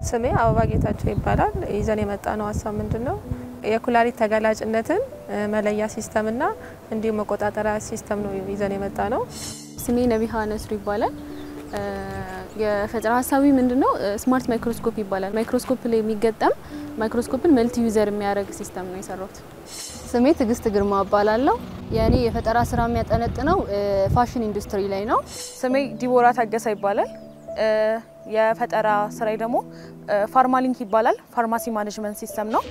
ስሜ አበባ ጌታቸው ይባላል። ይዘን የመጣ ነው ሀሳብ ምንድን ነው የኩላሊት ተጋላጭነትን መለያ ሲስተምና እንዲሁም መቆጣጠሪያ ሲስተም ነው ይዘን የመጣ ነው። ስሜ ነቢሃ ነስሩ ይባላል። የፈጠራ ሀሳቢ ምንድን ነው? ስማርት ማይክሮስኮፕ ይባላል። ማይክሮስኮፕ ላይ የሚገጠም ማይክሮስኮፕን መልቲ ዩዘር የሚያደርግ ሲስተም ነው የሰራሁት። ስሜ ትዕግስት ግርማ እባላለሁ። የእኔ የፈጠራ ስራ የሚያጠነጥነው ፋሽን ኢንዱስትሪ ላይ ነው። ስሜ ዲቦራ ታገሳ ይባላል። የፈጠራ ስራዬ ደግሞ ፋርማሊንክ ይባላል። ፋርማሲ ማኔጅመንት ሲስተም ነው።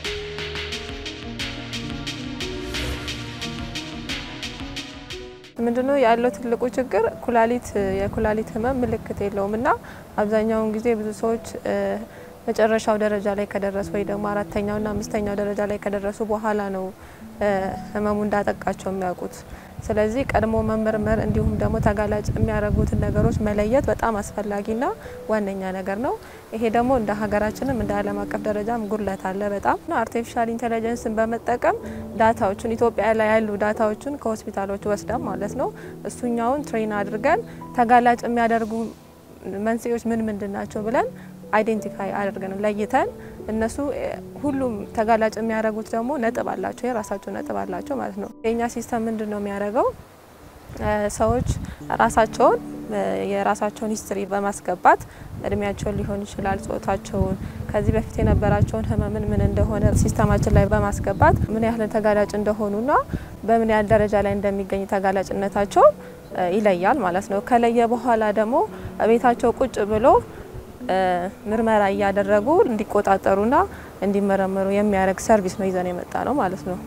ምንድነው ያለው ትልቁ ችግር ኩላሊት የኩላሊት ህመም ምልክት የለውም እና አብዛኛውን ጊዜ ብዙ ሰዎች መጨረሻው ደረጃ ላይ ከደረሱ ወይ ደግሞ አራተኛውና አምስተኛው ደረጃ ላይ ከደረሱ በኋላ ነው ህመሙ እንዳጠቃቸው የሚያውቁት። ስለዚህ ቀድሞ መመርመር እንዲሁም ደግሞ ተጋላጭ የሚያደርጉትን ነገሮች መለየት በጣም አስፈላጊና ዋነኛ ነገር ነው። ይሄ ደግሞ እንደ ሀገራችንም እንደ ዓለም አቀፍ ደረጃም ጉድለት አለ በጣም አርቲፊሻል ኢንቴሊጀንስን በመጠቀም ዳታዎችን ኢትዮጵያ ላይ ያሉ ዳታዎችን ከሆስፒታሎች ወስደን ማለት ነው እሱኛውን ትሬን አድርገን ተጋላጭ የሚያደርጉ መንስኤዎች ምን ምንድን ናቸው ብለን አይዴንቲፋይ አድርገን ለይተን እነሱ ሁሉም ተጋላጭ የሚያደርጉት ደግሞ ነጥብ አላቸው፣ የራሳቸው ነጥብ አላቸው ማለት ነው። የኛ ሲስተም ምንድን ነው የሚያደርገው? ሰዎች ራሳቸውን የራሳቸውን ሂስትሪ በማስገባት እድሜያቸውን ሊሆን ይችላል፣ ጾታቸውን፣ ከዚህ በፊት የነበራቸውን ህመምን ምን እንደሆነ ሲስተማችን ላይ በማስገባት ምን ያህል ተጋላጭ እንደሆኑና በምን ያህል ደረጃ ላይ እንደሚገኝ ተጋላጭነታቸው ይለያል ማለት ነው። ከለየ በኋላ ደግሞ ቤታቸው ቁጭ ብሎ ምርመራ እያደረጉ እንዲቆጣጠሩና እንዲመረመሩ የሚያደርግ ሰርቪስ ነው ይዘን የመጣ ነው ማለት ነው።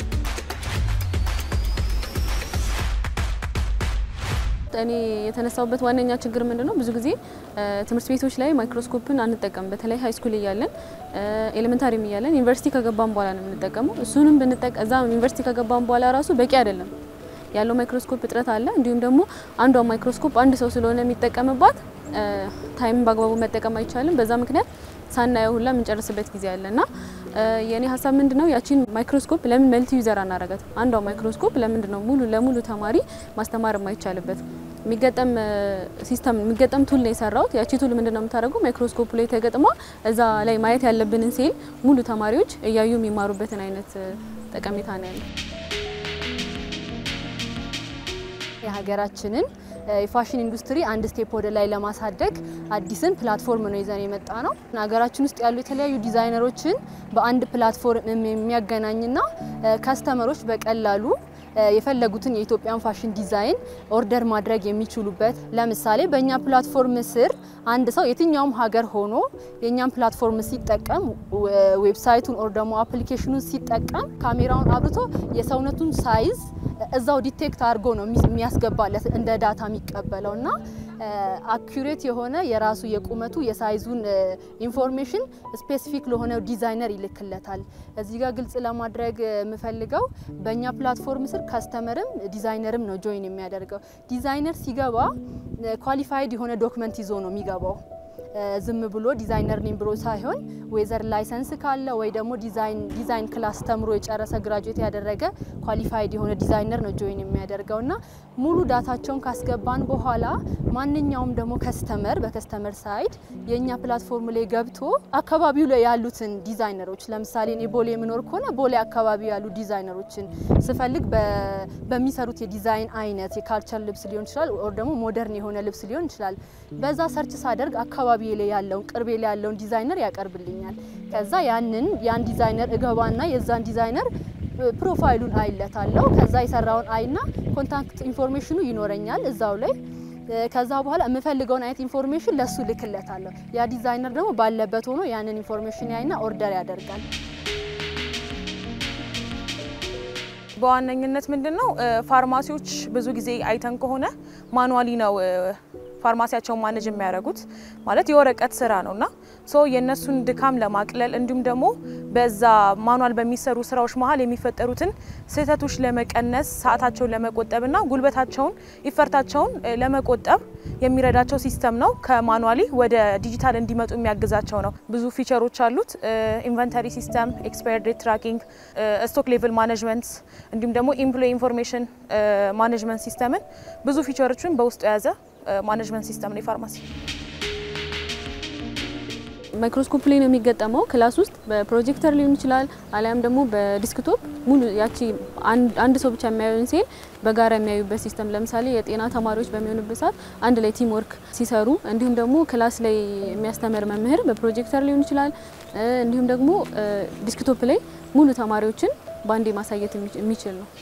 እኔ የተነሳውበት ዋነኛ ችግር ምንድን ነው? ብዙ ጊዜ ትምህርት ቤቶች ላይ ማይክሮስኮፕን አንጠቀም። በተለይ ሀይ ስኩል እያለን ኤሌመንታሪም እያለን ዩኒቨርሲቲ ከገባን በኋላ ነው የምንጠቀመው። እሱንም ብንጠቀ እዛ ዩኒቨርሲቲ ከገባን በኋላ ራሱ በቂ አይደለም ያለው ማይክሮስኮፕ እጥረት አለ። እንዲሁም ደግሞ አንዷ ማይክሮስኮፕ አንድ ሰው ስለሆነ የሚጠቀምባት ታይምን በአግባቡ መጠቀም አይቻልም። በዛ ምክንያት ሳናየው ሁላ የምንጨርስበት ጊዜ አለ እና የእኔ ሀሳብ ምንድን ነው ያቺን ማይክሮስኮፕ ለምን መልቲ ዩዘር አናረጋት? አንዷ ማይክሮስኮፕ ለምንድን ነው ሙሉ ለሙሉ ተማሪ ማስተማር የማይቻልበት? የሚገጠም ሲስተም የሚገጠም ቱል ነው የሰራሁት። ያቺ ቱል ምንድን ነው የምታደርገው? ማይክሮስኮፕ ላይ ተገጥማ እዛ ላይ ማየት ያለብንን ሴል ሙሉ ተማሪዎች እያዩ የሚማሩበትን አይነት ጠቀሜታ ነው ያለው። የሀገራችንን የፋሽን ኢንዱስትሪ አንድ ስቴፕ ወደ ላይ ለማሳደግ አዲስን ፕላትፎርም ነው ይዘን የመጣ ነው። ሀገራችን ውስጥ ያሉ የተለያዩ ዲዛይነሮችን በአንድ ፕላትፎርም የሚያገናኝና ከስተመሮች በቀላሉ የፈለጉትን የኢትዮጵያን ፋሽን ዲዛይን ኦርደር ማድረግ የሚችሉበት ለምሳሌ በእኛ ፕላትፎርም ስር አንድ ሰው የትኛውም ሀገር ሆኖ የእኛን ፕላትፎርም ሲጠቀም ዌብሳይቱን ኦር ደግሞ አፕሊኬሽኑን ሲጠቀም ካሜራውን አብርቶ የሰውነቱን ሳይዝ እዛው ዲቴክት አድርጎ ነው የሚያስገባለት እንደ ዳታ የሚቀበለው እና አኩሬት የሆነ የራሱ የቁመቱ የሳይዙን ኢንፎርሜሽን ስፔሲፊክ ለሆነ ዲዛይነር ይልክለታል። እዚህ ጋር ግልጽ ለማድረግ የምፈልገው በእኛ ፕላትፎርም ስር ከስተመርም ዲዛይነርም ነው ጆይን የሚያደርገው። ዲዛይነር ሲገባ ኳሊፋይድ የሆነ ዶክመንት ይዞ ነው የሚገባው። ዝም ብሎ ዲዛይነር ነኝ ብሎ ሳይሆን ዌዘር ላይሰንስ ካለ ወይ ደግሞ ዲዛይን ክላስ ተምሮ የጨረሰ ግራጁዌት ያደረገ ኳሊፋይድ የሆነ ዲዛይነር ነው ጆይን የሚያደርገው እና ሙሉ ዳታቸውን ካስገባን በኋላ ማንኛውም ደግሞ ከስተመር በከስተመር ሳይድ የእኛ ፕላትፎርም ላይ ገብቶ አካባቢው ላይ ያሉትን ዲዛይነሮች ለምሳሌ እኔ ቦሌ የምኖር ከሆነ ቦሌ አካባቢ ያሉ ዲዛይነሮችን ስፈልግ በሚሰሩት የዲዛይን አይነት የካልቸር ልብስ ሊሆን ይችላል፣ ኦር ደግሞ ሞደርን የሆነ ልብስ ሊሆን ይችላል። በዛ ሰርች ሳደርግ አካባቢ ላይ ያለውን ቅርቤ ላይ ያለውን ዲዛይነር ያቀርብልኛል። ከዛ ያንን ያን ዲዛይነር እገባና የዛን ዲዛይነር ፕሮፋይሉን አይለታለሁ። ከዛ የሰራውን አይና ኮንታክት ኢንፎርሜሽኑ ይኖረኛል እዛው ላይ ከዛ በኋላ የምፈልገውን አይነት ኢንፎርሜሽን ለሱ ልክለታለሁ። ያ ዲዛይነር ደግሞ ባለበት ሆኖ ያንን ኢንፎርሜሽን ያይና ኦርደር ያደርጋል። በዋነኝነት ምንድን ነው ፋርማሲዎች ብዙ ጊዜ አይተን ከሆነ ማኑዋሊ ነው ፋርማሲያቸውን ማኔጅ የሚያደርጉት ማለት የወረቀት ስራ ነው እና ሶ የእነሱን ድካም ለማቅለል እንዲሁም ደግሞ በዛ ማኑዋል በሚሰሩ ስራዎች መሀል የሚፈጠሩትን ስህተቶች ለመቀነስ ሰዓታቸውን ለመቆጠብና ጉልበታቸውን ይፈርታቸውን ለመቆጠብ የሚረዳቸው ሲስተም ነው። ከማኑዋሊ ወደ ዲጂታል እንዲመጡ የሚያግዛቸው ነው። ብዙ ፊቸሮች አሉት። ኢንቨንተሪ ሲስተም፣ ኤክስፓየር ዴት ትራኪንግ፣ ስቶክ ሌቭል ማኔጅመንት እንዲሁም ደግሞ ኢምፕሎይ ኢንፎርሜሽን ማኔጅመንት ሲስተምን ብዙ ፊቸሮችን በውስጡ የያዘ ማኔጅመንት ሲስተም ነው የፋርማሲ። ማይክሮስኮፕ ላይ ነው የሚገጠመው። ክላስ ውስጥ በፕሮጀክተር ሊሆን ይችላል፣ አሊያም ደግሞ በዲስክቶፕ ሙሉ ያቺ አንድ ሰው ብቻ የሚያዩን ሴል በጋራ የሚያዩበት ሲስተም። ለምሳሌ የጤና ተማሪዎች በሚሆኑበት ሰዓት አንድ ላይ ቲም ወርክ ሲሰሩ፣ እንዲሁም ደግሞ ክላስ ላይ የሚያስተምር መምህር በፕሮጀክተር ሊሆን ይችላል፣ እንዲሁም ደግሞ ዲስክቶፕ ላይ ሙሉ ተማሪዎችን በአንዴ ማሳየት የሚችል ነው።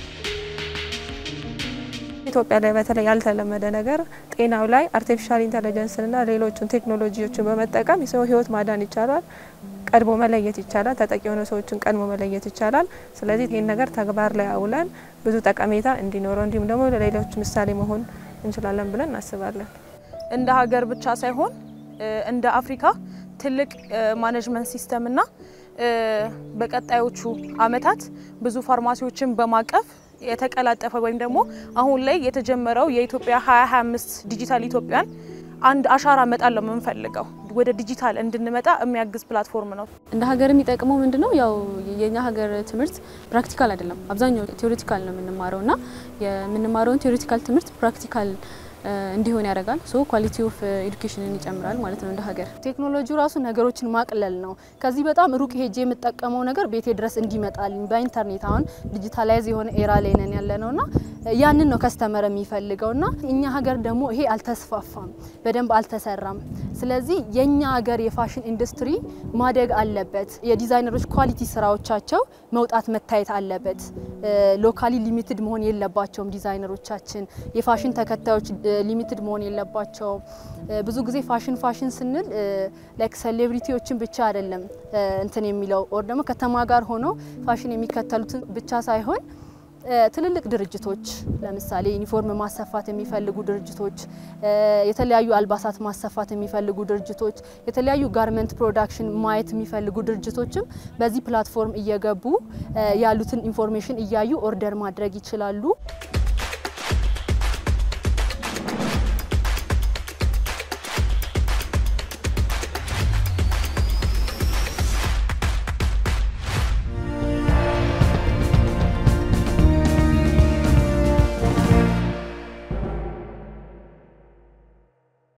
ኢትዮጵያ ላይ በተለይ ያልተለመደ ነገር ጤናው ላይ አርቲፊሻል ኢንተለጀንስንና ሌሎችን ቴክኖሎጂዎችን በመጠቀም የሰው ሕይወት ማዳን ይቻላል። ቀድሞ መለየት ይቻላል። ተጠቂ የሆነ ሰዎችን ቀድሞ መለየት ይቻላል። ስለዚህ ይህን ነገር ተግባር ላይ አውለን ብዙ ጠቀሜታ እንዲኖረው እንዲሁም ደግሞ ለሌሎች ምሳሌ መሆን እንችላለን ብለን እናስባለን። እንደ ሀገር ብቻ ሳይሆን እንደ አፍሪካ ትልቅ ማኔጅመንት ሲስተምና በቀጣዮቹ አመታት ብዙ ፋርማሲዎችን በማቀፍ የተቀላጠፈ ወይም ደግሞ አሁን ላይ የተጀመረው የኢትዮጵያ 2025 ዲጂታል ኢትዮጵያን አንድ አሻራ መጣል ነው የምንፈልገው። ወደ ዲጂታል እንድንመጣ የሚያግዝ ፕላትፎርም ነው። እንደ ሀገር የሚጠቅመው ምንድን ነው? ያው የኛ ሀገር ትምህርት ፕራክቲካል አይደለም፣ አብዛኛው ቴዎሬቲካል ነው የምንማረው እና የምንማረውን ቴዎሬቲካል ትምህርት ፕራክቲካል እንዲሆን ያደርጋል። ሶ ኳሊቲ ኦፍ ኤዱኬሽንን ይጨምራል ማለት ነው እንደ ሀገር። ቴክኖሎጂው ራሱ ነገሮችን ማቅለል ነው። ከዚህ በጣም ሩቅ ሄጄ የምጠቀመው ነገር ቤቴ ድረስ እንዲመጣልኝ በኢንተርኔት አሁን ዲጂታላይዝ የሆነ ኤራ ላይ ነን ያለ ነውና ያንን ነው ከስተመር የሚፈልገው እና እኛ ሀገር ደግሞ ይሄ አልተስፋፋም፣ በደንብ አልተሰራም። ስለዚህ የኛ ሀገር የፋሽን ኢንዱስትሪ ማደግ አለበት። የዲዛይነሮች ኳሊቲ ስራዎቻቸው መውጣት መታየት አለበት። ሎካሊ ሊሚትድ መሆን የለባቸውም። ዲዛይነሮቻችን የፋሽን ተከታዮች ሊሚትድ መሆን የለባቸውም። ብዙ ጊዜ ፋሽን ፋሽን ስንል ላይክ ሴሌብሪቲዎችን ብቻ አይደለም እንትን የሚለው ኦር ደግሞ ከተማ ጋር ሆነው ፋሽን የሚከተሉትን ብቻ ሳይሆን ትልልቅ ድርጅቶች ለምሳሌ ዩኒፎርም ማሰፋት የሚፈልጉ ድርጅቶች፣ የተለያዩ አልባሳት ማሰፋት የሚፈልጉ ድርጅቶች፣ የተለያዩ ጋርመንት ፕሮዳክሽን ማየት የሚፈልጉ ድርጅቶችም በዚህ ፕላትፎርም እየገቡ ያሉትን ኢንፎርሜሽን እያዩ ኦርደር ማድረግ ይችላሉ።